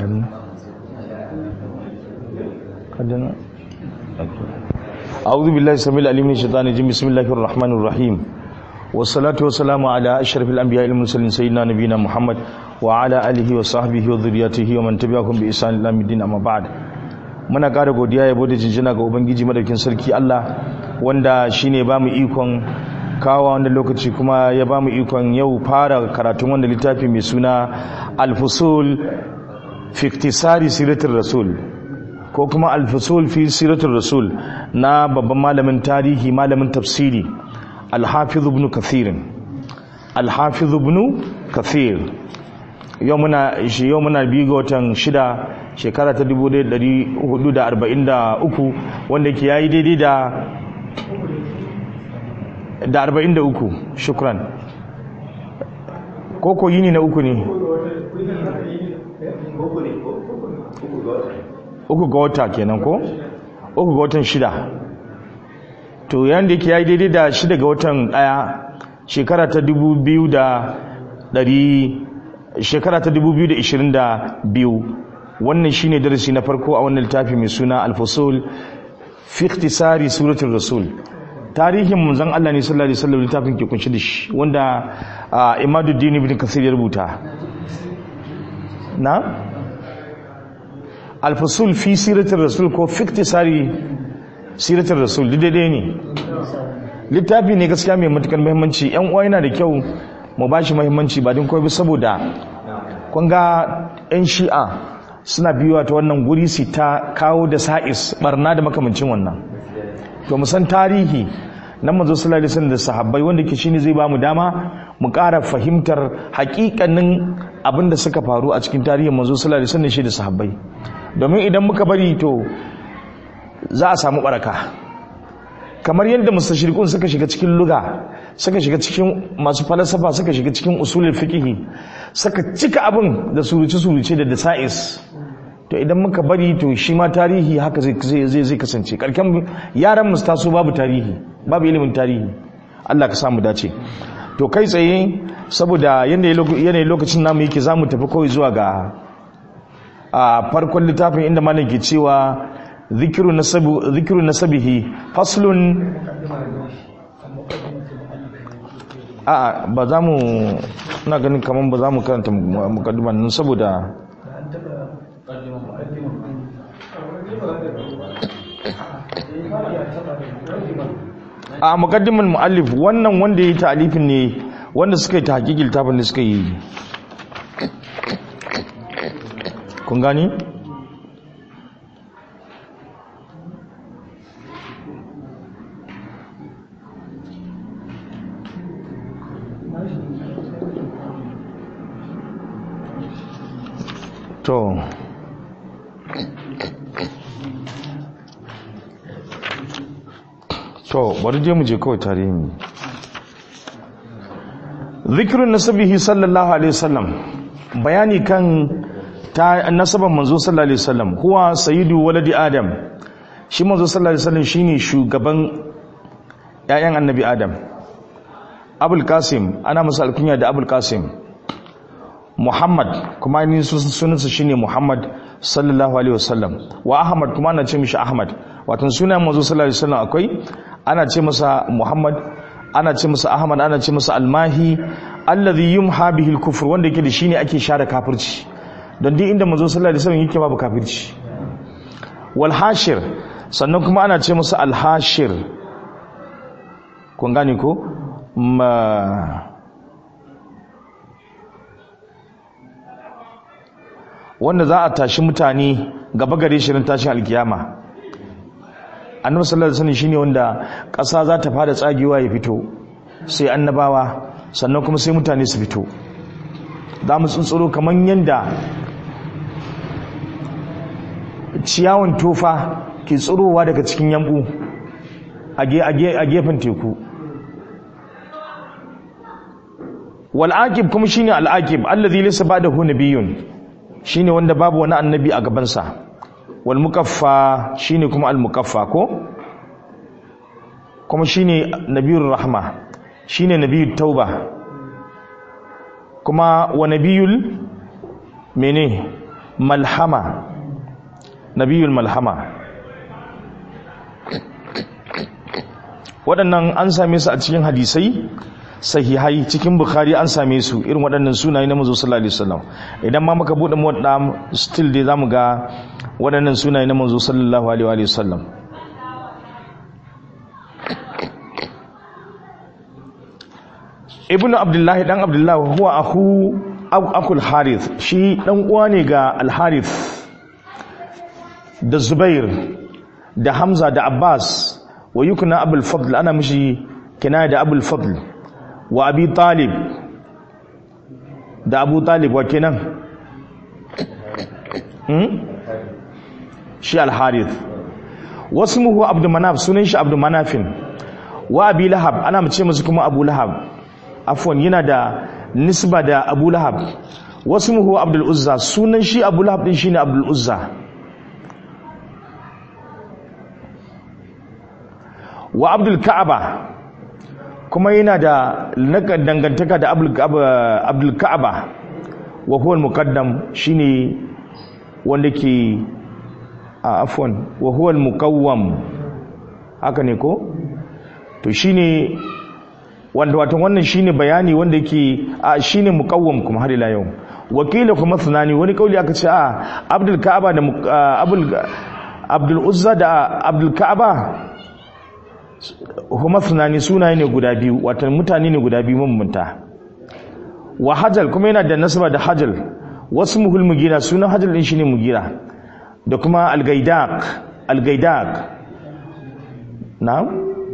أعوذ بالله السميع العليم من الشيطان الرجيم بسم الله الرحمن الرحيم والصلاة والسلام على أشرف الأنبياء المرسلين سيدنا نبينا محمد وعلى آله وصحبه وذريته ومن تبعهم بإحسان إلى الدين أما بعد muna ƙara godiya yabo da jinjina ga ubangiji madaukin sarki Allah wanda shine ba mu ikon kawo wanda lokaci kuma ya ba mu ikon yau fara karatun wanda littafi mai suna al-fusul fi iktisari siratul rasul ko kuma al-fusul fi siratul rasul na babban malamin tarihi malamin tafsiri al-hafiz ibn kathir al-hafiz ibn kathir yau muna yau muna biyu ga watan shida shekara ta 1443 wanda ke yayi daidai da da 43 shukran koko yini na uku ne uku ga wata kenan ko uku ga watan shida to yanda yake yayi daidai da shida ga watan daya shekara ta 2000 shekara ta 2022 wannan shine darasi na farko a wannan littafi mai suna al-fusul fi ikhtisari suratul rasul tarihin manzon Allah ne sallallahu alaihi wasallam littafin ke kunshi da shi wanda Imaduddin ibn Kathir ya rubuta na al-fusul fi siratul rasul ko fi ikhtisari siratul rasul daidai ne littafi ne gaskiya mai matukar muhimmanci yan uwa yana da kyau mu bashi muhimmanci ba din koyi saboda kun ga yan shi'a suna biyuwa ta wannan guri su ta kawo da sa'is barna da makamancin wannan to mu san tarihi nan manzo sallallahu alaihi wasallam da sahabbai wanda ke shine zai ba mu dama mu ƙara fahimtar hakikanin abin da suka faru a cikin tarihin manzo sallallahu alaihi wasallam shi da sahabbai domin idan muka bari to za a samu baraka kamar yadda mustashriqun suka shiga cikin luga suka shiga cikin masu falsafa suka shiga cikin usulul fiqh suka cika abin da suruce-suruce da dasa'is to idan muka bari to shi ma tarihi haka zai zai kasance karken yaran mu taso babu tarihi babu ilimin tarihi Allah ka samu dace to kai tsaye saboda yanayin lokacin namu yake zamu tafi kawai zuwa ga a farkon littafin inda malam ke cewa zikiru nasabu zikiru nasabihi faslun a ba za mu na ganin kamar ba za mu karanta mukaddiman nan saboda a mukaddiman muallif wannan wanda ya yi ta'alifin ne wanda suka yi ta hakikil tafin da suka yi kun gani? to to bari je mu je kawai tarihi zikirun nasabihi sallallahu alaihi wasallam bayani kan ta nasaban manzo sallallahu alaihi wasallam huwa sayyidu waladi adam shi manzo sallallahu alaihi wasallam shine shugaban ƴaƴan annabi adam abul qasim ana masa alkunya da abul qasim Muhammad kuma ni sunansa shine Muhammad sallallahu alaihi wasallam wa Ahmad kuma ana ce mishi Ahmad wato sunan manzo sallallahu alaihi wasallam akwai ana ce masa Muhammad ana ce masa Ahmad ana ce masa Almahi alladhi yumha bihi al-kufr wanda yake da shine ake share kafirci don duk inda manzo sallallahu alaihi wasallam yake babu kafirci wal hashir sannan kuma ana ce masa al-hashir kun gane ko wanda za a tashi mutane gaba gare shirin tashin alkiyama annabi sallallahu alaihi wasallam shine wanda ƙasa za ta fara tsagewa ya fito sai annabawa sannan kuma sai mutane su fito za mu tsuntsuro kamar yanda ciyawan tofa ke tsirowa daga cikin yambu a gefen teku wal'aqib kuma shine al'aqib allazi laysa ba'dahu nabiyyun shine wanda babu wani annabi a gabansa wal mukaffa shine kuma al mukaffa ko kuma shine nabiyur rahma shine nabiyut tauba kuma wa nabiyul mene malhama nabiyul malhama waɗannan an same su a cikin hadisai sahihai cikin bukhari an same su irin waɗannan sunaye na manzo sallallahu alaihi wasallam idan ma muka bude muwadda still dai zamu ga waɗannan sunaye na manzo sallallahu alaihi wasallam ibnu abdullahi dan abdullahi huwa akhu akul harith shi dan uwa ne ga al harith da zubair da hamza da abbas wa yukna abul fadl ana mishi kinaya da abul fadl wa abi talib da abu talib wa kenan hmm? shi al-harith wasmuhu abdu manaf sunan shi abdu manafin wa abi lahab ana mace musu kuma abu lahab afwan yana da nisba da abu lahab wasmuhu abdul uzza sunan shi abu lahab din shine abdul uzza wa abdul ka'aba kuma yana da dangantaka da abdul ka'aba wa huwa al-muqaddam shine wanda ke a afwan wa huwa al-muqawwam haka ne ko to shine wanda wato wannan shine bayani wanda yake a shine muqawwam kuma har ila yau wakila kuma sunani wani kauli aka ce a abdul ka'aba da abdul abdul uzza da abdul ka'aba kuma sunani sunaye ne guda biyu wato mutane ne guda biyu mambanta wa hajal kuma yana da nasaba da hajal wasu muhul mugira sunan hajal din shine mugira da kuma al-gaidaq al-gaidaq na'am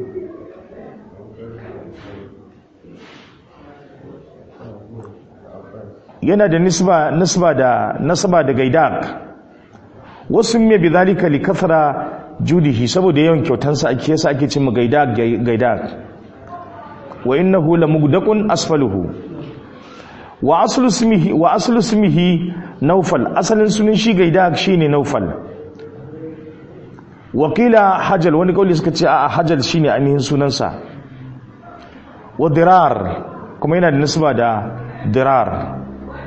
yana da nisba nisba da nasaba da gaidaq wasu me bi zalika li kathra judihi saboda yawan kyautansa ake yasa ake cin gaida gaida wa innahu lamugdaqun asfaluhu wa aslu ismihi wa aslu ismihi nawfal asalin sunan shi gaida shine nawfal wa qila hajal wani kauli suka ce a hajal shine ainihin sunansa wa dirar kuma yana da nisba da dirar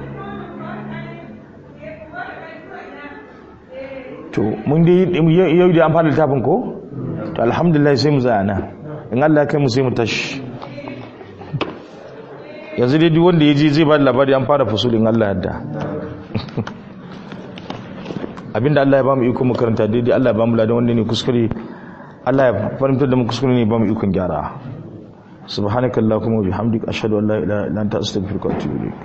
to mun dai yau da an fara littafin ko to alhamdulillah sai mu zaya nan in Allah kai mu sai mu tashi yanzu dai duk wanda ya ji zai ba da labari an fara fusulin Allah yadda abinda Allah ya ba mu iko makaranta daidai Allah ya ba mu ladan wanda ne kuskure Allah ya fahimtar da mu kuskure ne ba mu ikon gyara subhanakallahumma wa bihamdika ashhadu an la ilaha illa anta astaghfiruka wa atubu ilayk